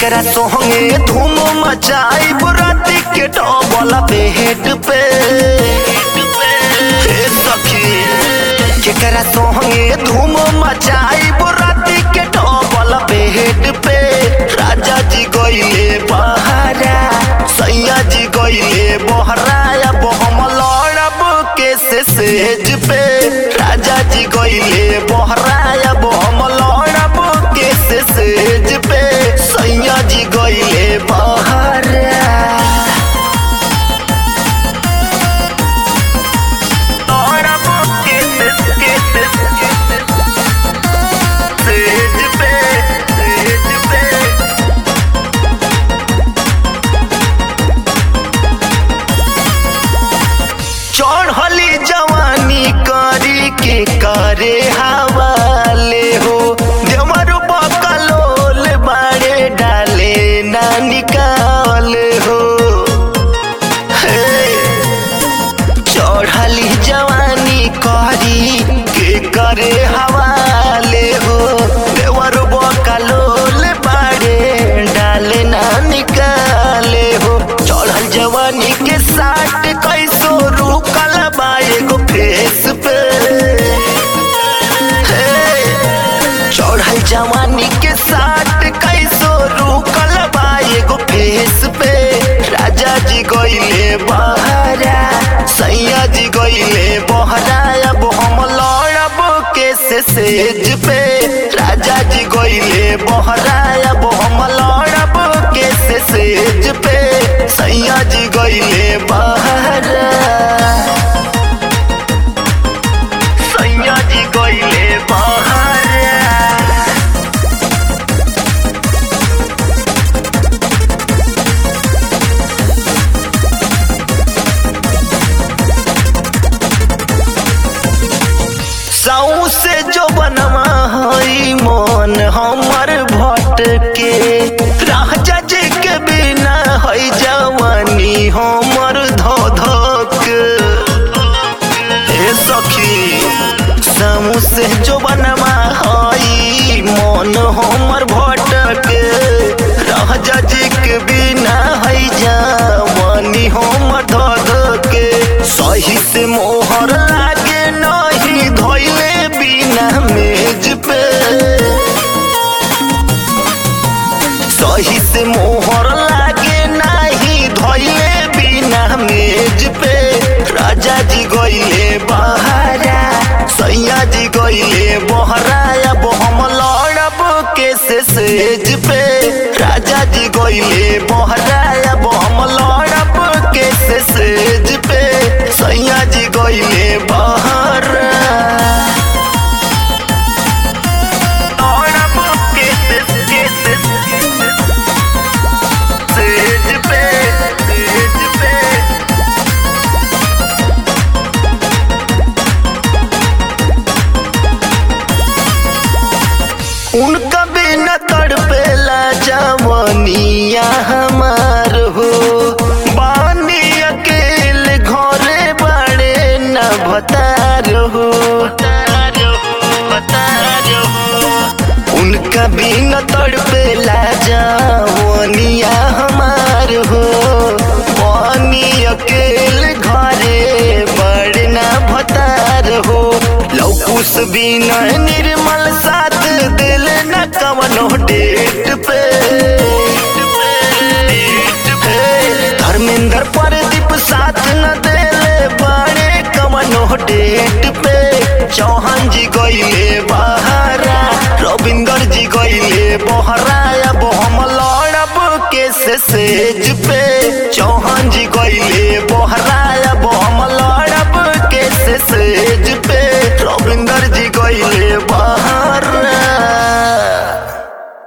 केकरा सोहंगे धूम मचाई राती के डबल बेड पे हे सखी केकरा सोहंगे धूम मचाई राती के डबल बेड पे राजा जी गइले बहरा सैया जी गइले बहरा अब हम लड़ब के से सेज पे राजा जी गइले बहरा अब हम लड़ब के से सेज पे सैया जी गइले बहरा लड़ब के से के से सेज पे सेज पे चढ़ली जवानी करी के करे हवाले हो देवर बकलोल बाड़े डाले ना निकाले हो हे चढ़ली जवानी करी के करे हवाले हो देवर बकलोल बाड़े डाले ना निकाले हो चढ़ल जवानी के साथ कैसो रुकल बा एगो फेस पे हे, चढ़ल जवानी के साथ कैसो रुकल बा एगो फेस पे राजा जी गइले बहरा सैया जी गइले बहरा अब हम लड़ब के से सेज पे राजा जी गइले बहरा अब हम लड़ब के से सेज पे सैया जी गइले बहरा सैया जी गइले बहरा साऊ से जो बनवा हई मन हमर भटके राजा जी के बिना हई जवानी हमर धधक हे सखी साऊ से जो बनवा हई मन हमर भटके राजा जी के बिना हई जवानी हमर धधके सही से मोहर लागे नहीं धोइले बिना मेज पे सही से मोहर लागे नहीं धोइले बिना मेज पे राजा जी गइले बहरा सैया जी गइले बहरा अब हम लड़ब के से सेज पे राजा जी गइले बहरा अब हम लड़ब के से सेज पे सैया जी गइले बहरा लड़ब के से के से सेज पे सेज पे उनका बिना तड़पेला जवनिया हमार हो बानी अकेले घरे बड़े न भतार हो उनका बिना तड़पेला जवनिया हमार हो बानी अकेले घरे बड़े न भतार हो लौकुस बिना निर्मल साथ दिल न कवनो डेट पे हे, धर्मेंद्र प्रदीप साथ न देले बड़े कवनो डेट पे चौहान जी गइले बहरा रविंदर जी गइले बहरा अब हम लड़ब के से सेज पे